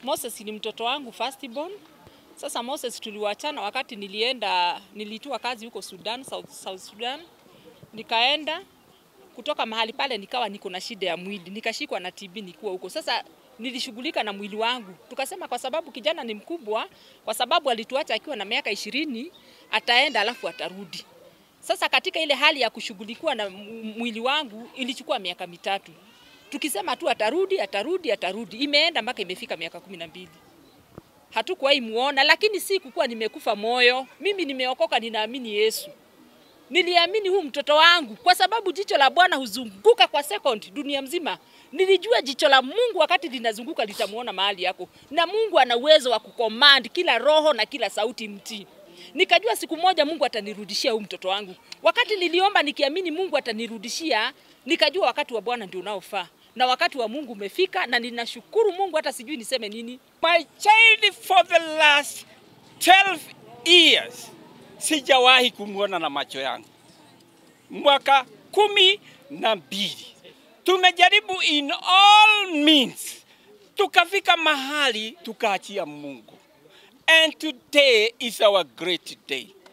Moses ni mtoto wangu firstborn. Sasa Moses tuliwachana wakati nilienda, nilitua kazi huko Sudan, South, South Sudan. Nikaenda kutoka mahali pale nikawa niko na shida ya mwili, nikashikwa na TB nikuwa huko. Sasa nilishughulika na mwili wangu, tukasema kwa sababu kijana ni mkubwa, kwa sababu alituacha akiwa na miaka ishirini, ataenda alafu atarudi. Sasa katika ile hali ya kushughulikiwa na mwili wangu ilichukua miaka mitatu, tukisema tu atarudi, atarudi, atarudi, imeenda mpaka imefika miaka kumi na mbili hatukuwahi muona, lakini si kukuwa nimekufa moyo. Mimi nimeokoka, ninaamini Yesu. Niliamini huu mtoto wangu kwa sababu jicho la Bwana huzunguka kwa second dunia mzima. Nilijua jicho la Mungu wakati linazunguka litamuona mahali yako, na Mungu ana uwezo wa kucommand kila roho na kila sauti mtii. Nikajua siku moja Mungu atanirudishia huu mtoto wangu. Wakati niliomba nikiamini Mungu atanirudishia, nikajua wakati wa Bwana ndio unaofaa na wakati wa Mungu umefika, na ninashukuru Mungu, hata sijui niseme nini. My child for the last 12 years sijawahi kumwona na macho yangu, mwaka kumi na mbili tumejaribu in all means, tukafika mahali tukaachia Mungu, and today is our great day.